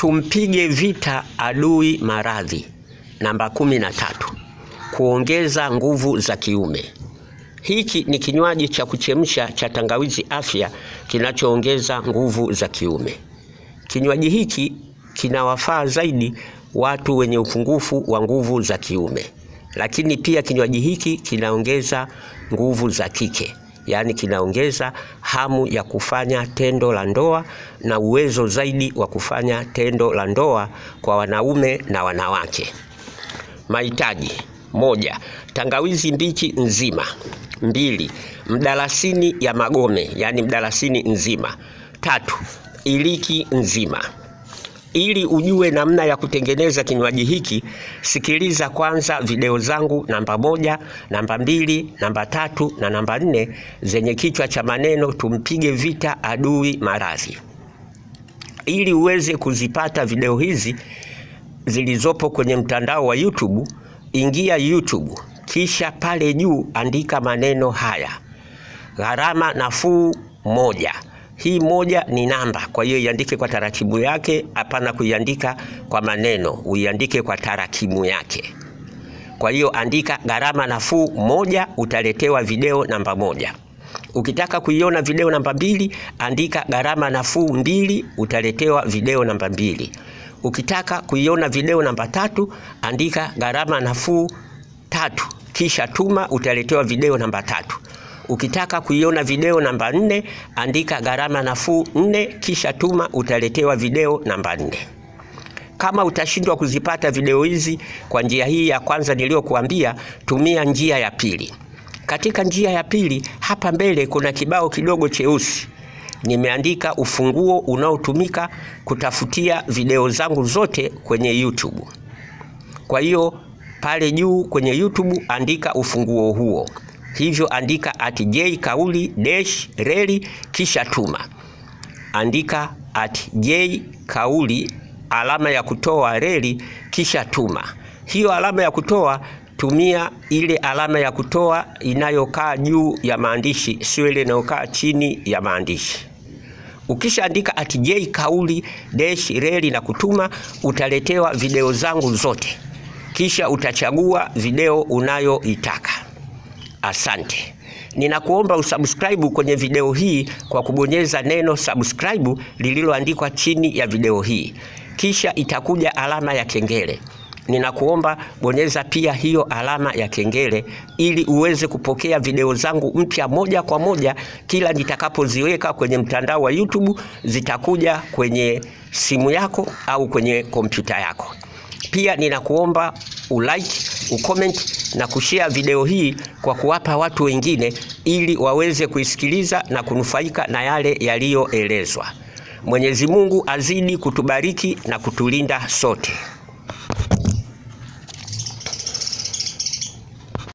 tumpige vita adui maradhi. Namba kumi na tatu, kuongeza nguvu za kiume. Hiki ni kinywaji cha kuchemsha cha tangawizi afya kinachoongeza nguvu za kiume. Kinywaji hiki kinawafaa zaidi watu wenye upungufu wa nguvu za kiume, lakini pia kinywaji hiki kinaongeza nguvu za kike, yaani kinaongeza hamu ya kufanya tendo la ndoa na uwezo zaidi wa kufanya tendo la ndoa kwa wanaume na wanawake. Mahitaji: moja, tangawizi mbichi nzima. Mbili, mdalasini ya magome, yaani mdalasini nzima. Tatu, iliki nzima. Ili ujue namna ya kutengeneza kinywaji hiki, sikiliza kwanza video zangu namba moja, namba mbili, namba tatu na namba nne zenye kichwa cha maneno tumpige vita adui maradhi. Ili uweze kuzipata video hizi zilizopo kwenye mtandao wa YouTube, ingia YouTube, kisha pale juu andika maneno haya: gharama nafuu moja. Hii moja ni namba, kwa hiyo iandike kwa tarakimu yake, hapana kuiandika kwa maneno, uiandike kwa tarakimu yake. Kwa hiyo andika gharama nafuu moja, utaletewa video namba moja. Ukitaka kuiona video namba mbili, andika gharama nafuu mbili, utaletewa video namba mbili. Ukitaka kuiona video namba tatu, andika gharama nafuu tatu, kisha tuma, utaletewa video namba tatu. Ukitaka kuiona video namba nne, andika gharama nafuu nne, kisha tuma, utaletewa video namba nne. Kama utashindwa kuzipata video hizi kwa njia hii ya kwanza niliyokuambia, tumia njia ya pili. Katika njia ya pili, hapa mbele kuna kibao kidogo cheusi nimeandika ufunguo unaotumika kutafutia video zangu zote kwenye YouTube. Kwa hiyo pale juu kwenye YouTube andika ufunguo huo, hivyo andika at j kauli dash reli kisha tuma. Andika at j kauli alama ya kutoa reli kisha tuma. Hiyo alama ya kutoa tumia ile alama ya kutoa inayokaa juu ya maandishi, sio ile inayokaa chini ya maandishi. Ukishaandika at j kauli dash reli na kutuma, utaletewa video zangu zote, kisha utachagua video unayoitaka. Asante. Ninakuomba usubscribe kwenye video hii kwa kubonyeza neno subscribe lililoandikwa chini ya video hii, kisha itakuja alama ya kengele. Ninakuomba bonyeza pia hiyo alama ya kengele ili uweze kupokea video zangu mpya moja kwa moja kila nitakapoziweka kwenye mtandao wa YouTube, zitakuja kwenye simu yako au kwenye kompyuta yako. Pia ninakuomba ulike, ucomment na kushare video hii kwa kuwapa watu wengine ili waweze kuisikiliza na kunufaika na yale yaliyoelezwa. Mwenyezi Mungu azidi kutubariki na kutulinda sote.